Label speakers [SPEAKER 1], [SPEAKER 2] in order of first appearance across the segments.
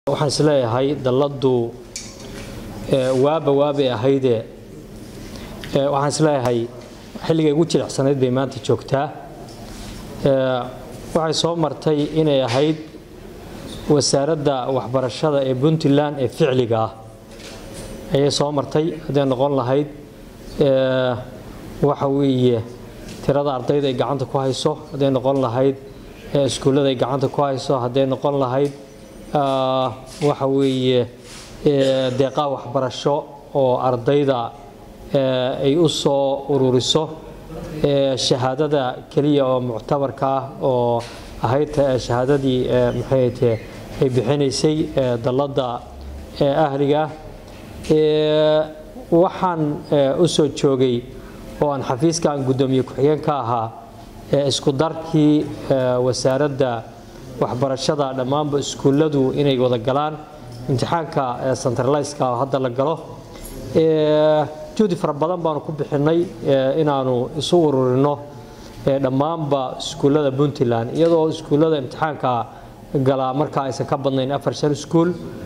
[SPEAKER 1] waxaan isleeyahay dalladdu waaba waabay ahaydee waxaan isleeyahay xilligay ugu jilicsanayd bay maanta joogtaa waxay soo martay inay ahayd wasaaradda waxbarashada ee puntland ee ficliga ah ayay soo martay hadday noqon lahayd waxa weeye tirada ardayda ay gacanta ku hayso hadday noqon lahayd iskuullada ay gacanta ku hayso hadday noqon lahayd waxa weeye deeqaha waxbarasho oo ardayda ay u soo ururiso shahaadada keliya oo muctabarka ah oo ahayd shahaadadii maxayte ay bixinaysay dalladda ahliga waxaan u soo joogay oo aan xafiiskan guddoomiye ku-xigeen ka ahaa isku darkii wasaaradda waxbarashada dhammaanba iskuulladu inay wada galaan imtixaanka centraliska oo hadda la galo juhdi fara badan baanu ku bixinay inaanu isu ururino dhammaanba iskuullada puntland iyadoo iskuullada imtixaanka galaa markaa aysan ka badnayn afar shan iskuul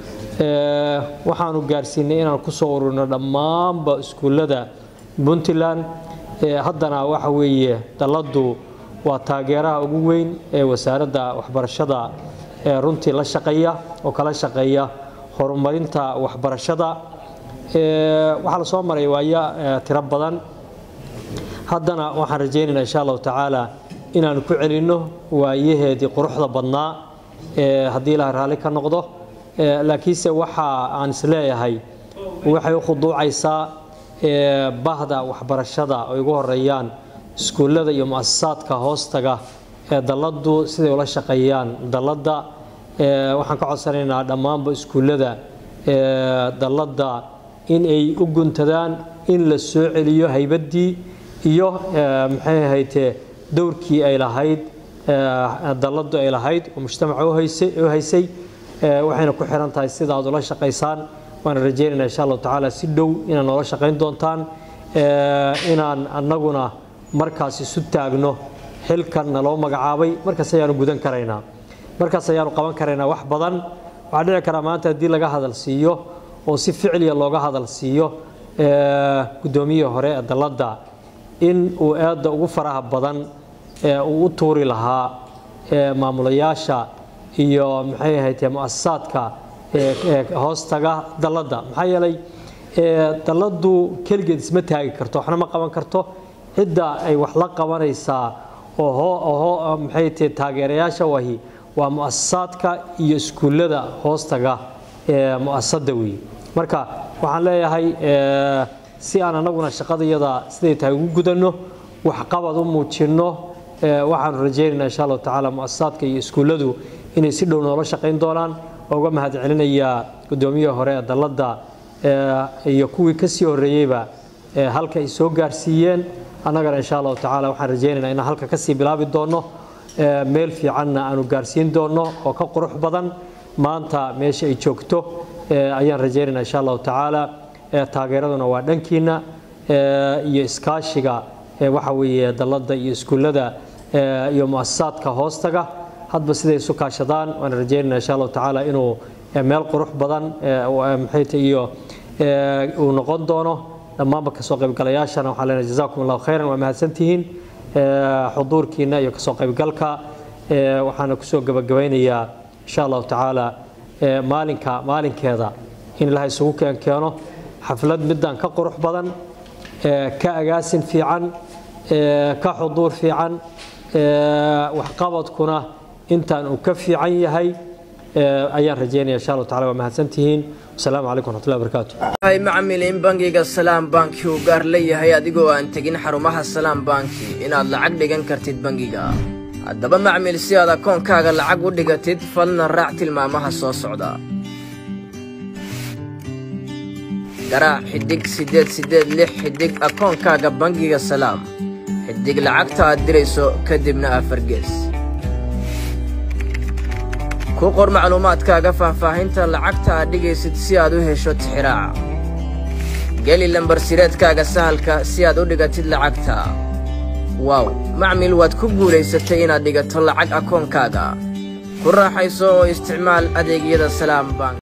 [SPEAKER 1] waxaanu gaarsiinay inaan kusoo ururino dhammaanba iskuullada puntland haddana waxa weeye dalladdu waa taageeraha ugu weyn ee wasaaradda waxbarashada ee runtii la shaqeeya oo kala shaqeeya horumarinta waxbarashada waxaa la soo maray waaya tiro badan haddana waxaan rajaynaynaa insha allahu tacaala inaanu ku celinno waayaheedii quruxda badnaa haddii ilaah raalli ka noqdo laakiinse waxa aan isleeyahay waxay u khuduucaysaa bahda waxbarashada ay ugu horeeyaan iskuullada iyo muasasaadka hoostaga ee dalladdu siday ula shaqeeyaan dalladda waxaan ka codsanaynaa dhammaanba iskuullada dalladda in ay u guntadaan in la soo celiyo haybaddii iyo maxay ahaytee dowrkii ay lahayd dalladdu ay lahayd oo mujtamaca u haysay waxayna ku xiran tahay sida aad ula shaqaysaan waana rajeynayna insha allahu tacaala si dhow inaad noola shaqayn doontaan inaan annaguna markaas isu taagno xilkan naloo magacaabay markaas ayaanu gudan karaynaa markaas ayaanu qaban karaynaa wax badan waxaa dhici karaa maanta haddii laga hadal siiyo oo si ficliya looga hadal siiyo guddoomiyihii hore ee dalladda in uu aadda ugu faraha badan uu u tuuri lahaa maamulayaasha iyo maxay ahaytee muasasaadka hoostaga dalladda maxaa yeelay dalladdu keligeed isma taagi karto waxna ma qaban karto cidda ay wax la qabanaysaa oo maxay tahe taageerayaasha wahi waa muasasaadka iyo iskuullada hoostaga ee mu'asasada weeye marka waxaan leeyahay si aan annaguna shaqadayada siday tahay ugu gudanno waxqabad u muujinno waxaanu rajaynaynaa insha allahu tacaala muasasaadka iyo iskuulladu inay si dhow noola shaqayn doonaan oo uga mahad celinayaa guddoomiyihii hore ee dalladda iyo kuwii ka sii horreeyeyba halka ay soo gaarsiiyeen annagana insha allahu tacaala waxaan rajaynaynaa inaan halka kasii bilaabi doonno meel fiicanna aanu gaarsiin doonno oo ka qurux badan maanta meesha ay joogto ayaan rajaynaynaa insha allahu tacaala taageeraduna waa dhankiina iyo iskaashiga waxa weeye dalladda iyo iskuullada iyo muasasaadka hoostaga hadba siday isu kaashadaan waan rajaynayna insha allahu tacaala inuu meel qurux badan maxayta iyo uu noqon doono dhammaanba kasoo qaybgalayaashana waxaan leenahay jazakum allahu khayran waa mahadsantihiin xuduurkiina iyo kasoo qaybgalka waxaana kusoo gabagabaynayaa insha allahu tacaala maalinka maalinkeeda in ilaha isugu keenkeeno xaflad middan ka qurux badan ka agaasin fiican ka xuduur fiican waxqabadkuna intaan uu ka fiican yahay ayaan rajaynaya insha allahu tacala waa mahadsantihiin wasalaamu calaykum waraxmatullahi wabarakaatu
[SPEAKER 2] hay macmil in bangiga salaam banki uu gaar leeyahay adigoo aan tegin xarumaha salaam banki inaad lacag dhigan kartid bangiga haddaba macmil si aad akoonkaaga lacag u dhigatid falna raac tilmaamaha soo socda garaac xidhig siddeed siddeed lix xidhig akoonkaaga bangiga salaam xidig lacagta aad dirayso kadibna afar gees ku qor macluumaadkaaga faahfaahinta lacagta aad dhigaysid si aad u hesho tixiraaca geli lambarsireedkaaga sahalka si aad u dhigatid lacagta waaw macmil waad ku guulaysatay inaad dhigato lacag akoonkaaga ku raaxayso oo isticmaal adeegyada salaam bank